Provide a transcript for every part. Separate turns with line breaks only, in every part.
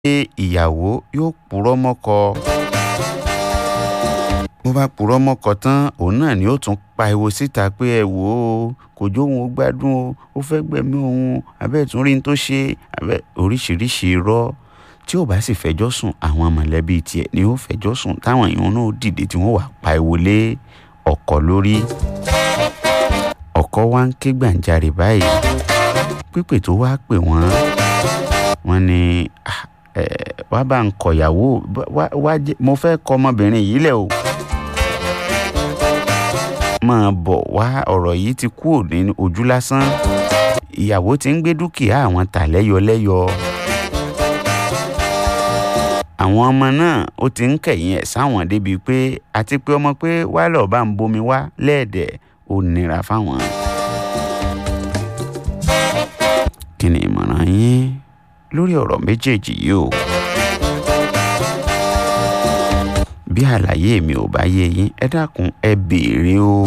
ìyàwó yóò purọ́ mọ́kọ bó bá purọ́ mọ́kọ tán òun náà ni ó tún pariwo síta pé ẹ wò ó kò jóun ó gbádùn o ó fẹ́ gbẹ̀mí òun abẹ́ tún rí n tó ṣe abẹ́ oríṣiríṣi irọ́ tí ò bá sì fẹjọ́ sùn àwọn mọ̀lẹ́bí tiẹ̀ ni ó fẹjọ́ sùn táwọn èèyàn náà dìde tí wọ́n wà pariwo lé ọkọ lórí ọkọ wa ń ké gbàǹjarè báyìí pípè tó wá pè wọ́n wọ́n ní wá bá ń kọ̀yàwó wá mo fẹ́ kọ ọmọbìnrin yìí lẹ̀ o máa bọ̀ wá ọ̀rọ̀ yìí ti kúrò ní ojú lásán ìyàwó ti ń gbé dúkìá àwọn tà lẹ́yọlẹ́yọ àwọn ọmọ náà ó ti ń kẹ̀yìn ẹ̀ sáwọn débi pé àti pé ọmọ pé wá lọ́ọ́ bá ń bomi wá lẹ́ẹ̀dẹ̀ ó nira fáwọn. kí ni ìmọ̀ràn yín lórí ọ̀rọ̀ méjèèjì yìí o bí àlàyé mi ò bá yé yín ẹ dákun ẹ béèrè o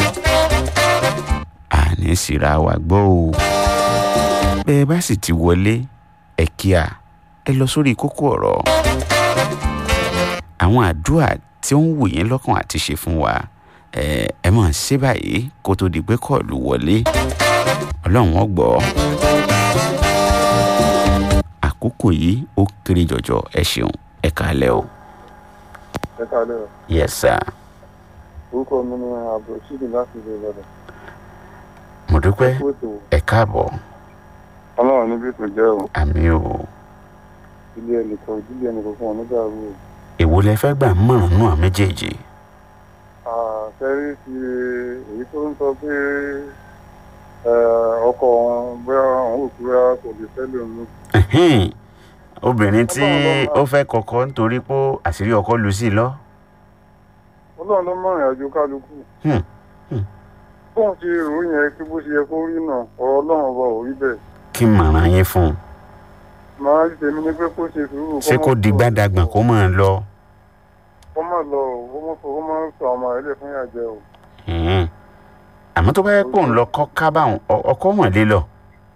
àní síra wa gbọ́ o bẹ́ẹ̀ bá sì ti wọlé ẹ kíá ẹ lọ sórí kókó ọ̀rọ̀ àwọn àdúrà tí ó ń wù yín lọ́kàn àti ṣe fún wa ẹ ẹ máa ṣe báyìí kó tó di pé kọ́ọ̀lù wọlé ọlọ́run ó gbọ́ àkókò yìí ó kéré jọjọ ẹ ṣeun ẹ kálẹ́ o.
ẹ kálẹ́ o.
yes sir.
orúkọ mi ni abdulrasheed láti ilé ìlọrin.
mo dúpẹ́ ẹ káàbọ̀.
ọlọ́run níbi tó jẹ́ o.
àmì o.
ilé ẹnìkan ìdílé ẹnìkan fún ọ nígbà wo.
èwo lẹ fẹ́ gbà mọ̀ràn náà méjèèjì.
àṣẹrí ti èyí tó ń sọ pé ọkọ wọn bóyá àwọn òkúra kò lè fẹ́ lómi.
obìnrin tí ó fẹ́ kọ́kọ́ nítorí pé àṣírí ọkọ lu sí i lọ.
ọlọ́run ló mọ̀rìn àjò kálukú. bóun ti rò yẹn kí bó ṣe yẹ kó rí náà ọ̀rọ̀ ọlọ́run ọba ò rí bẹ́ẹ̀.
kí màrán yín fún un.
màá tèmi ni pé kó ṣe sùúrù.
ṣé kó di gbàdàgbọ̀n kó máa lọ.
kó má lọ o kó má fọ kó má sọ ọmọ rẹ lè fún yàjẹ o.
àmọ́ tó bá yẹ kó ń lọ kọ́ kábàáhùn ọkọ mọ̀ lé lọ.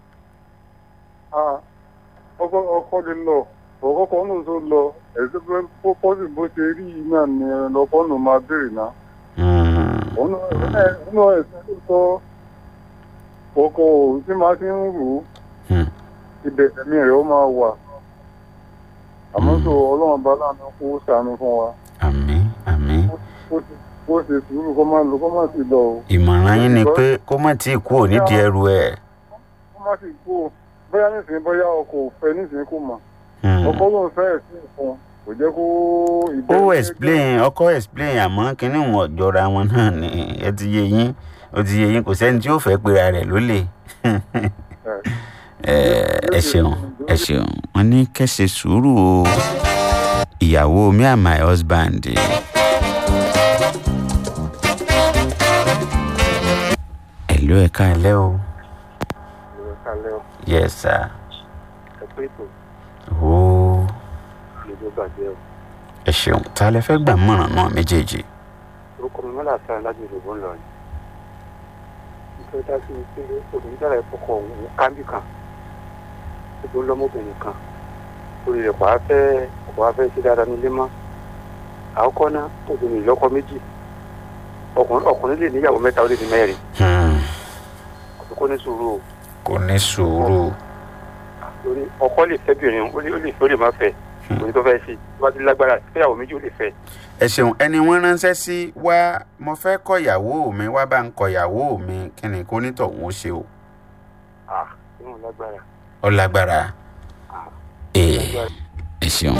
ọkọ ọkọ lè lọ ọkọ kan náà tó lọ ẹsẹ pé pọpọsì bó ṣe rí yìí náà ni ọkọ náà máa béèrè náà. òun náà ẹsẹ tó sọ ọkọ òun tí máa ti ń rò ó ibẹ̀ ẹ̀mí rẹ̀ ó máa wà àmọ́ tó ọlọ́run bá láàánú kó ṣàánú fún wa.
àmín àmín.
kó ṣe sùúrù kó má lọ kó má sì lọ o.
ìmọ̀ràn yín ni pé kó má tí ì kú ò nídìí ẹrù ẹ̀.
kó má sì kú o bóyá nísìnyí bóyá ọkọ ò fẹ́ nísìnyí kò mọ̀ ọkọ ló ń fẹ́ ẹ̀sìn fún kò jẹ́ kó.
ó explain ọkọ explain àmọ́ kínní wọn jọra wọn náà ni ẹ ti yé yín ó ti yé yín kò sẹ́ni tí ó fẹ́ pera rẹ̀ lólè ẹ ṣeun ẹ ṣeun wọn ní kẹsẹ sùúrù o ìyàwó me and my husband. ẹ̀lú ẹ̀ káalẹ́ o. yes sir.
ẹ pé ètò
ooo
ìlú bàjẹ́ o.
ẹ ṣeun tá a lè fẹ́ gbà mọ̀ràn náà méjèèjì.
orúkọ mi mọ́lá sáà láti ìlú ńlọ ni. nítorí dá sí pé obìnrin dára ìfọkọ̀ òun kábì kan tó lọ́mọbìnrin kan orí rẹ̀ wàá fẹ́ wàá fẹ́ ṣe dáadáa nílé mọ́ àkọ́kọ́ náà obìnrin ìlọ́kọ méjì ọkùnrin lè níyàwó mẹ́ta ó lè ní mẹ́rin kò ní sùúrù o.
kò ní sùúrù.
torí ọkọ lè fẹ́ bìnrin ó lè ó lè ó lè má fẹ́ òní tó fẹ́ sí tó bá ti lágbára fẹ́yàwó méjì ó lè fẹ́.
ẹ ṣeun ẹni wọ́n ránṣẹ́ sí wá mo fẹ́ kọ ìyàwó mi wá bá ń kọ ìyàwó mi kí ni kó nítọ̀hún ó ṣe o.
ah ìwọ̀n lágbára
ó lágbára ee ẹ ṣeun.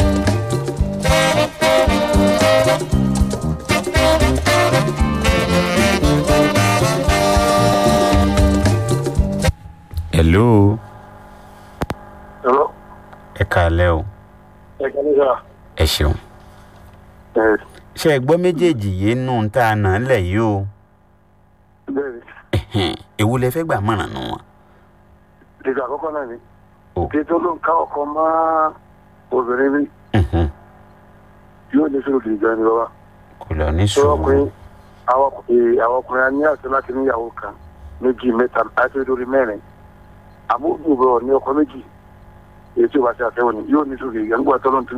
hello
ẹ̀rọ
ẹ káalẹ́ o
ẹ̀ka nígbà
ẹ ṣeun.
ẹ̀
ṣé ẹ gbọ́ méjèèjì yìí nù ń tá a nà án lẹ̀ yìí o
bẹ́ẹ̀
Ẹ̀hẹ́n, èwo lẹ fẹ́ gbà mọ̀ràn nù wọn.
ìgbà àkọ́kọ́ náà ni
o
kí tó ló ń ká ọkọ mọ́ obìnrin mi
Mhm.
yóò ní sùúrù kì í gan ni bàbá.
kò lọ ní
tó
sùúrù
ọkùnrin àwọn ọkùnrin àwọn ọkùnrin á ní àṣẹ láti níyàwó kan méjì mẹ́ta àti lórí mẹ́rin àmọ́ òbí ìbọn ní ọkọ méjì èyí tí o bá ṣe àfẹ́wò ni yóò ní sùúrù ìyẹn ń gbọ́ tọ́lọ́